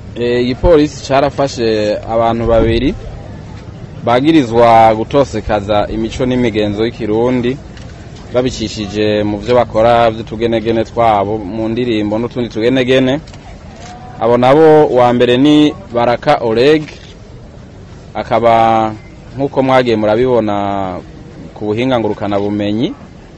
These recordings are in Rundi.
igipolisi carafashe abantu babiri bagirizwa gutosekaza imico n'imigenzo y'ikirundi babicishije mu byo bakora by'utugenegene twabo mu ndirimbo n'utundi tugenegene abo nabo wa mbere ni baraka oreg akaba nk'uko mwagiye murabibona ku buhinga ngurukanabumenyi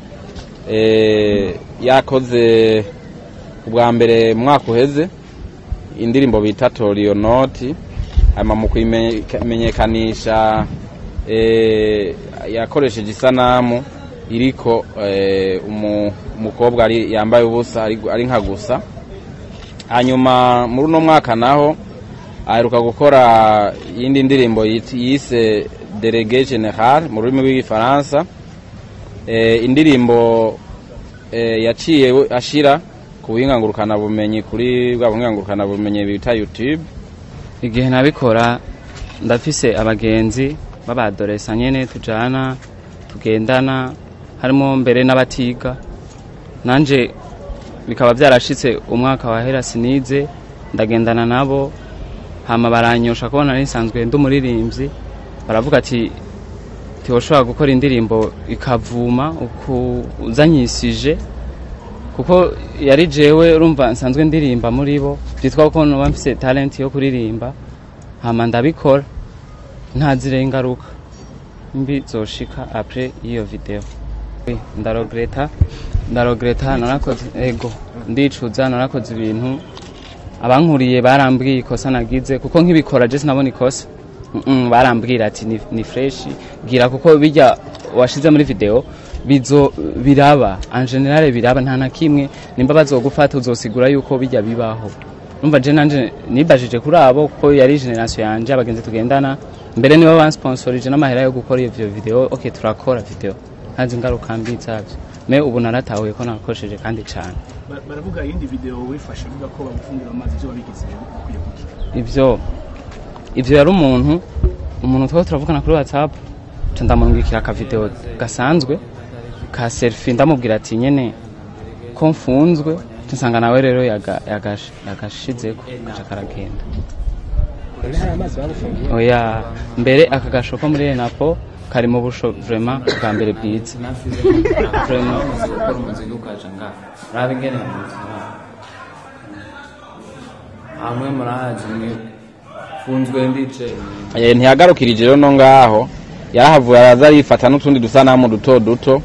yakoze ubwa mbere mwaka uheze indirimbo bita toriyo noti hanyuma mu kuyimenyekanisha yakoresheje isanamu iriko umukobwa yambaye ubusa ari nka gusa hanyuma muri uno mwaka naho aheruka gukora iyindi ndirimbo yise derege general mu rurimi rw'igifaransa indirimbo yaciye ashira ku buhinga bumenyi kuri bwa buhinga bumenyi bita youtube igihe nabikora ndafise abagenzi b'abadoresa nyene tujana tugendana harimo mbere n'abatiga nanje bikaba byarashitse umwaka wahera sinize ndagendana nabo hama baranyosha kubona nisanzwe ndi umuririmbyi baravuga ati ntiwoshobora gukora indirimbo ikavuma uzanyisije kuko yari jewe urumva nsanzwe ndirimba muri bo byitwa ko noba mfise talent yo kuririmba hama ndabikora ntazire ingaruka mbi zoshika apres iyo video ndarogreta ndarogreta narakoze ego ndicuza narakoze ibintu abankuriye barambwiye ikosa nagize kuko nkibikora je sinabona ikosa barambwira ati ni, ni fresh gira kuko bijya washize muri video bizo biraba en general biraba nta na kimwe nimba bazogufata uzosigura yuko bijya bibaho numva je nanje nibajije kuri abo ko yari generation yanje abagenzi tugendana mbere nibo bansponsorije n'amahera yo gukora iyo video okay turakora video ntazi ingaruka mbi zavyo me ubu naratahuye ko nakosheje kandi cyane baravuga iyindi video wifashe uvuga ko bagufungira amazi byo babigize ukwiye kuki ivyo ivyo yari umuntu umuntu twaba turavugana kuri whatsapp ca ndamurungikira aka video gasanzwe ka selfie ndamubwira ati nyene ko mfunzwe nsanga nawe rero yagashizeko gaca karagenda oya mbere aka gasho ko muri enapo kari mu busho vraiment bwa mbere bwiza vraiment ukora umuziki ukaja ngaha urabe ingene hamwe murahazi funzwe ndice ntiyagarukirije rero no ngaho yarahavuye araza arifata n'utundi dusanamu duto duto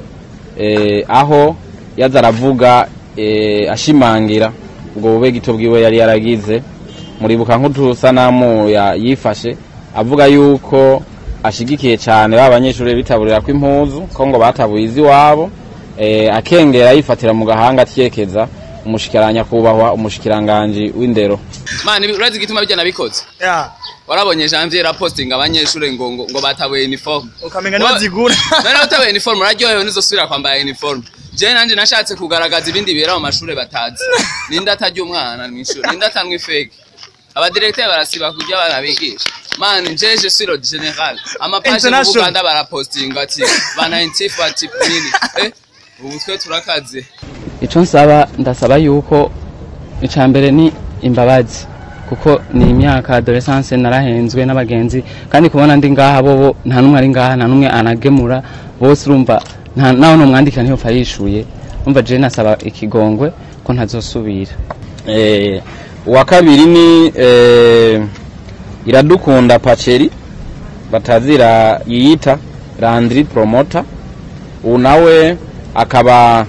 aho yaza aravuga ashimangira ubwo bube gito bwiwe yari yaragize muribuka nk'utusanamu yifashe avuga yuko ashigikiye cyane ba banyeshuri bitaburira ko impuzu ko ngo batabuye iz'iwabo akengera yifatira mu gahanga atyekeza umushikiranya kubahwa umushikiranganji w'indero mani urazi igituma bijya nabikoze warabonye janvier raposting abanyeshuri ngo ngo, ngo batabuye uniform ukamenga ntibazigura none utabuye uniform uraryohewe nizosubira kwambara uniform je nanje nashatse kugaragaza ibindi bibera mu mashuri batazi ninde atarya umwana mw'ishuri ninde atanywa ifeke abadirekiteri barasiba kurya barabigisha mani je je suis le général amapaje mu Buganda barapostinga ati bana intifu ati nini eh ubu twe turakaze ico nsaba ndasaba yuko ica mbere ni imbabazi kuko ni imyaka adolescence narahenzwe n'abagenzi kandi kubona ndi ngaha bobo nta numwe ari ngaha nta numwe anagemura bose urumva naho numwandikira ntiyopfa yishuye umva je nasaba ikigongwe ko ntazosubira eh uwa kabiri ni eh, iradukunda paceri batazira yiyita landry promoter ubu nawe akaba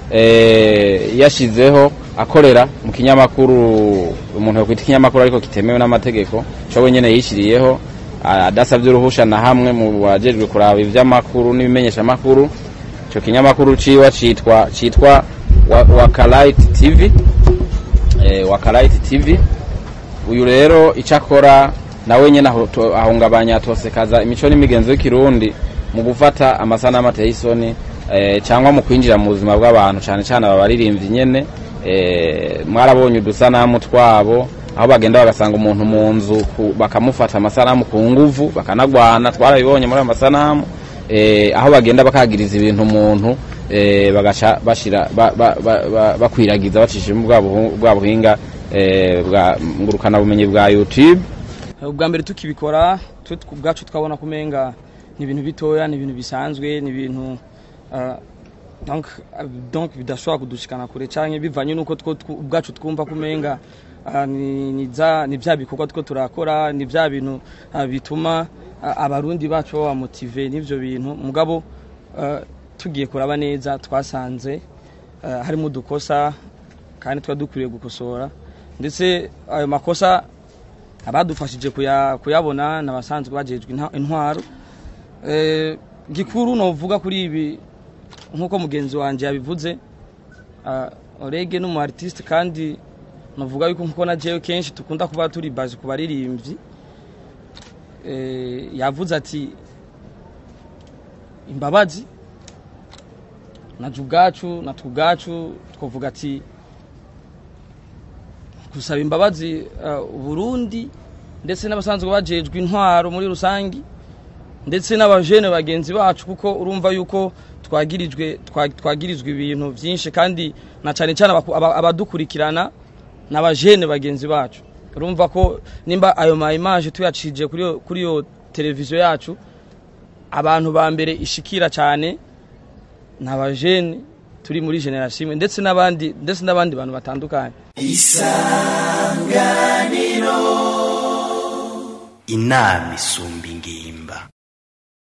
eh, yashizeho akorera mu kinyamakuru umuntu yokwita ikinyamakuru ariko kitemewe n'amategeko cyo wenyene yishiriyeho adasabye uruhusha na hamwe mu bajejwe kuraba ivy'amakuru n'ibimenyeshamakuru ico kinyamakuru ciwa citwa citwa Wakalite TV eh, Wakalite TV uyu rero icakora nawe nyene ahungabanya atosekaza imico n'imigenzo y'ikirundi mu gufata amasanamu ateye isoni eh, cyangwa mu kwinjira mu buzima bw'abantu cyane cyane aba baririmbyi nyene eh, mwarabonye udusanamu twabo aho bagenda bagasanga umuntu mu nzu bakamufata amasanamu ku nguvu bakanagwana twarabibonye muri ayo masanamu eh, aho bagenda bakagiriza ibintu umuntu eh, bagaca bashira ba, ba, ba, ba, bakwiragiza bacishije bwa buhinga eh, bwa ngurukana bumenyi bwa YouTube ubwa mbere tukibikora twe tw- ubwacu twabona kumenga ni ibintu bitoya ni ibintu bisanzwe ni ibintu ah, donc ah, donc bidashobora kudushikana kure canke bivanye nuko two tw- ubwacu twumva kumenga ah, ni ni za ni bya bikorwa two turakora ni bya bintu ah, bituma ah, abarundi bacu baba motive n'ivyo bintu mugabo ah, tugiye kuraba neza twasanze ah, harimo udukosa kandi tuba dukwiriye gukosora ndetse ayo makosa abadufashije kuya- kuyabona n'abasanzwe bajejwe inta- intwaro Eh, gikuru novuga kuri ibi nk'uko mugenzi wanjye yabivuze ah, orege n'umu artiste kandi novuga yuko nkuko na jewe kenshi tukunda kuba turi baje ku baririmbyi Eh, yavuze ati imbabazi naje ubwacu natwe ubwacu twavuga ati gusaba imbabazi uh, Burundi ndetse n'abasanzwe bajejwe intwaro muri rusangi ndetse n'abajene bagenzi bacu kuko urumva yuko twagirijwe twa- twagirizwe ibintu byinshi kandi na cyane cyane abaku- aba- abadukurikirana n'abajene bagenzi bacu urumva ko nimba ayo ma image tuyacije kuri yo- kuri yo televiziyo yacu abantu ba mbere ishikira cyane ni abajene turi muri generation imwe ndetse n'abandi ndetse n'abandi bantu batandukanye inama isumba ingimba